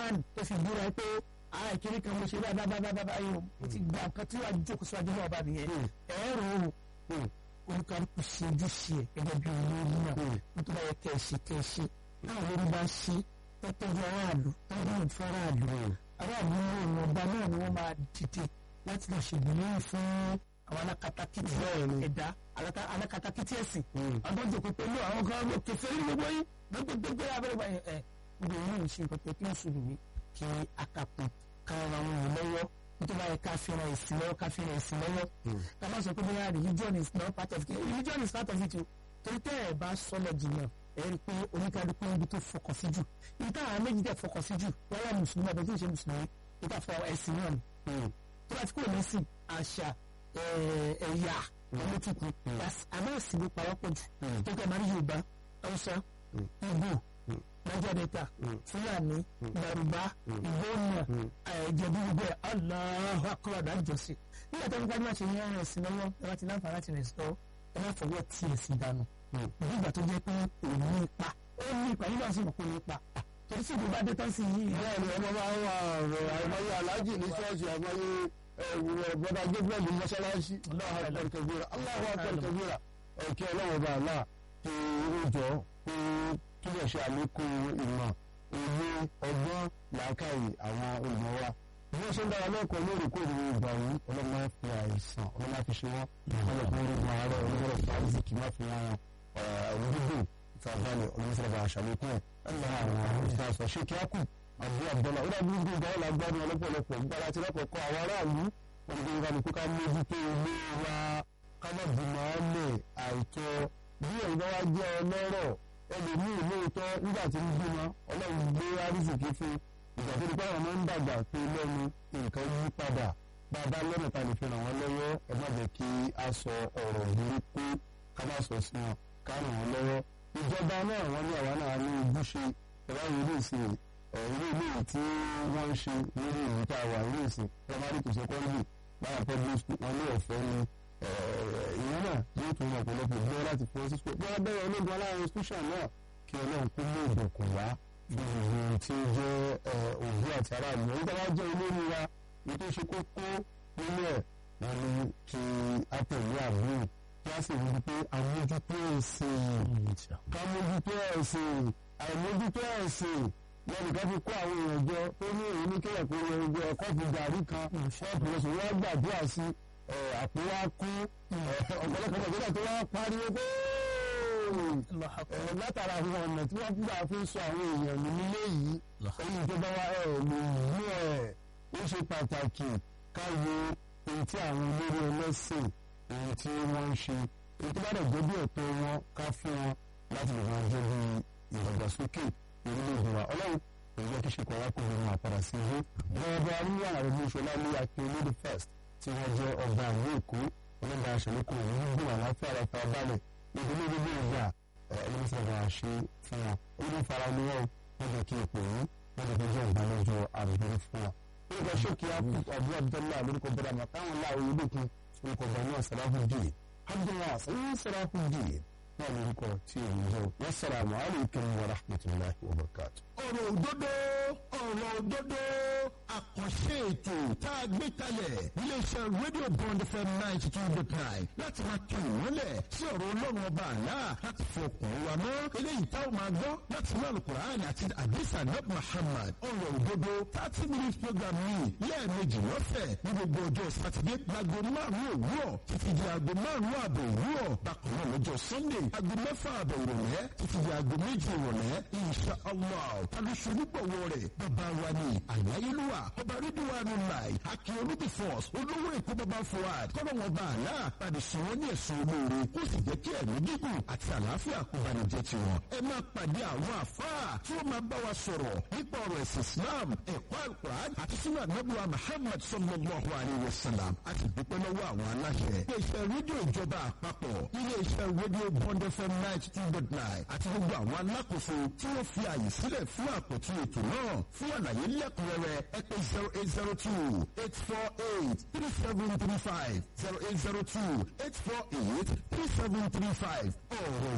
Quran tó fi búra pé àwọn ìkíní kan mo ṣe bá bá bá bá bá yìí o mo ti gba nǹkan tí wàá jókòó síwájú náà bá nìyẹn ẹ̀rọ o olùkàlùkù ṣe ojúṣe ẹ̀ gẹ́gẹ́ bí olórí náà nítorí báyẹn kẹ́ ẹ ṣe kẹ́ ẹ ṣe náà lórí bá ṣe tọ́tọ́jú aráàlú tọ́jú ìfẹ́ aráàlú aráàlú náà ní ọba náà ni wọ́n máa dìde láti lọ ṣègbìlẹ̀ fún àwọn alákatakítí ẹ̀dá alákatakítí ẹ̀sìn àwọn tó jòkó pẹ̀lú àwọn kan ló kẹfẹ́ ní gbogbo yín gbogbo abẹ́rẹ́ báyìí ẹ̀ gbogbo yín náà ń ṣe nǹkan tó kí mùsùlùmí kí akapò kára wọn yìí lọ́wọ́ nítorí báyìí ká fi ran ẹ̀sìn lọ́wọ́ ká fi ran ẹ̀sìn lọ́wọ́ ká má sọ pé bóyá religion is not part of it religion is part of it o torí tẹ́ ẹ̀ bá sọ́nà jìnnà ẹ̀ rí i pé oníkálukú ibi tó fọkàn sí jù ibi táwọn méjì tẹ̀ fọkàn sí jù wọ́n mùsùlùmí àbẹ̀tí ìṣe mùsùlùmí ibi táwọn fọ ẹ̀sìn náà ni tó bá ti kúrò lẹ́sìn àṣà ẹ̀yà olótùkù àmọ́ ẹ̀sìn ló pawọ́pọ̀ jù tó kẹ́ máa rí Yorùbá Haúsá Ìgbò Niger Delta Fúlàní Yorùbá Ìgbónà Ìjẹ̀bú gbogbo ẹ̀ Allahu Akbar dájọ́sí nígbà tó ń gbájú máa ṣe yẹn ẹ̀sìn lọ́wọ́ ẹ bá ti láǹfààní láti rẹ̀ sọ ẹ má fọwọ́ tí ẹ̀sìn dànù nígbà tó jẹ́ pé òun ní ipa ó ní ipa nígbà tí mo kó ní ipa torí sí ìdúgbà dé tán sí yìí. bẹ́ẹ̀ni ọmọ máa ń wà ọ̀rọ̀ àìmọye aláàjì ní ṣọ́ọ̀ṣì àìmọye bọ́dà gabriel ní mọ́ṣáláṣí Allahu Akbar kabira Allahu Akbar kabira ẹ̀kẹ́ ọlọ́wọ́ bá àlá kí ó jọ kó túbọ̀ ṣe àlékún ìmọ̀ òye ọgbọ́n làákàyè àwọn olùmọ̀ wa bí wọ́n ṣe ń dára lẹ́kọ̀ọ́ lóòrèkóòrè ìgbà yìí ọlọ́mọ fi àìsàn ọlọ́mọ fi ṣe wọ́n ọlọ́mọ orígun àárẹ̀ ọlọ́mọ fi àìsíkì má fi wọn ọ̀rọ̀ ìfàbalẹ̀ olùsọ̀rọ̀ àṣàlékún ẹ̀ ẹ̀la àwọn ìfàsọ̀ ṣé kí á kù àbú àbọ̀là ó dàbí gbogbo ìgbà ọ̀la gbádùn ọlọ́pọ̀lọpọ̀ nígbà láti lọ́kọ̀ọ́kọ́ àwọn aráàlú wọn ni gbogbo kálukú ká mójútó ilé wa ká má bímọ ọ́lẹ̀ àìtọ́ bí ẹ̀yin bá wá jẹ́ ọlọ́rọ̀ ẹlòmíì lóòótọ́ nígbà tí ń bímọ ọlọ́run gbé arísìkí fún ìgbà tó di pé àwọn ọmọ ń dàgbà tó lẹ́nu nǹkan yí padà bá a bá lọ́nà ta lè fi ràn wọ́n lọ́wọ́ ẹ má jẹ́ kí a sọ ọ̀rọ̀ burúkú ká má sọ sí wọn ká ràn wọ́n lọ́wọ́ ìjọba náà wọ́n ní àwa náà ní ojúṣe ẹ̀rọ ìlú ìsìn ilé ilé tí wọ́n ń ṣe lórí ìlú tá a wà ilé ìsìn primary to secondary báyà public school wọn ní ọ̀fẹ́ ni ìyẹn náà yóò tún wọn ọ̀pọ̀lọpọ̀ ìgbẹ́ láti fọ́ sí school bí wọ́n bẹ̀rẹ̀ ológun aláàrin institution náà kí ọlọ́run kó mú ìdọ̀kùn wá gbogbo tí ó jẹ́ òbí àti aráàlú èyí tó bá jẹ́ olórí wa èyí tó ṣe kókó nínú ẹ̀ wọ́n ní kí á tẹ̀lé àbúrò kí á sì rí i pé àmójútó ẹ̀sìn ká mójútó ẹ̀sìn àìmójútó ẹ̀sìn lẹ́nu kan fi kó àwọn èèyàn jọ tó ní èyí ní kéèyàn kó lọ gbé kọ́ọ̀pù gàrí kan ṣọ́ọ̀pù lọ́sùn wọ́n gbàdúrà sí àpò wa kú ọ̀pọ̀lọpọ̀ ìgbésẹ̀ tó wá pariwo pé látara àwọn ọ̀nà tí wọ́n gbà fi sọ àwọn èèyàn ní nílé yìí èyí tó bá wá ẹ̀ lè mú ẹ̀ ó ṣe pàtàkì ká wo ohun tí àwọn olórí ẹlẹ́sìn ohun tí wọ́n ń ṣe èyí tó bá dẹ̀ jẹ́ bí ẹ̀tọ́ wọn ká fún wọn láti lè máa jẹ́ bí ìdàgbàsókè orílẹ̀-èdè wa ọlọ́run kò yẹ kí ṣèkọ̀ wá kó lè máa padà sí ilé wọ́n bá ní ààrẹ ní ìṣọlá ní akérèdè first tí wọ́n jẹ́ ọba àwọn èkó ọlọ́dà àṣẹlẹ́kọ̀ òun gbọ́n àlàáfíà ara fara balẹ̀ ìdílé gbogbo ìgbà ẹni sọ̀rọ̀ àṣẹ fún wọn olórí fara ni wọn wọ́n jẹ́ kí ipò yìí wọ́n jẹ́ kí jẹ́ ìbálòjọ́ àbúrò fún wọn. orúkọ ṣókí abu abdullahi lórúkọ bọ́dà mà táwọn láwọn yìí lókun orúkọ bani asalafuddin abdullahi sẹ́yìn asalafuddin náà lórúkọ tí èyí jẹ́ wasalaamu alaykum wa rahmatulahi wa barakatu. ọ̀rọ̀ òdodo ọ̀rọ̀ òdodo àkànṣe ètò tá a gbé kalẹ̀ iléeṣẹ́ rédíò bond fm ninety two dot nine láti máa tún ìmọ́lẹ̀ sí ọ̀rọ̀ ọlọ́run ọba àlá láti fọkàn wa mọ́ eléyìí táwọn máa gbọ́ láti inú alukur'an àti adisa nab muhammad ọ̀rọ̀ òdodo thirty minutes program yìí lẹ́ẹ̀mejì lọ́sẹ̀ ní gbogbo ọjọ́ sátidé láago márùn-ún òwúrọ̀ títí di aago márùn-ún ààbọ̀ òwúrọ̀ bákan náà lọ́jọ́ sunday aago mẹ́fà ààbọ̀ ìrọ̀lẹ́ títí di aago méjì ìrọ̀lẹ́ insha allah tàbí ṣonígbọ̀wọ́ rẹ̀ bàbá wa ni àyáyélúwà ọba rídíwánu láì akíọ̀lù the force olówó èkó bàbá fuad kọ́nà wọn bá àlá tàbí sùn wọn ní ẹ̀sùn olóore kó sì jẹ́ kí ẹ̀mí gígùn àti àlàáfíà kó bá ní jẹ́ tiwọn. ẹ máa pàdé àwọn àfáà tí wọ́n máa bá wa sọ̀rọ̀ nípa ọ̀rọ̀ ẹ̀sìn islam ẹ̀kọ́ alukur'an àti sunnah nabuwa muhammad sallallahu alayhi wa sallam àti dúpẹ́ lọ́wọ́ àwọn aláṣẹ. iléeṣẹ́ rédíò ìjọba àpapọ̀ iléeṣẹ́ rédíò bond fm ninety two dot nine àti gbogbo àwọn alákòóso tí wọ́n fi àyè sílẹ̀ fún àpótí ètò náà fún àlàyé lẹ́kùnrẹ́rẹ́ ẹ pè zero eight zero two eight four eight three seven three five zero eight zero two eight four eight three seven three five ọ̀rọ̀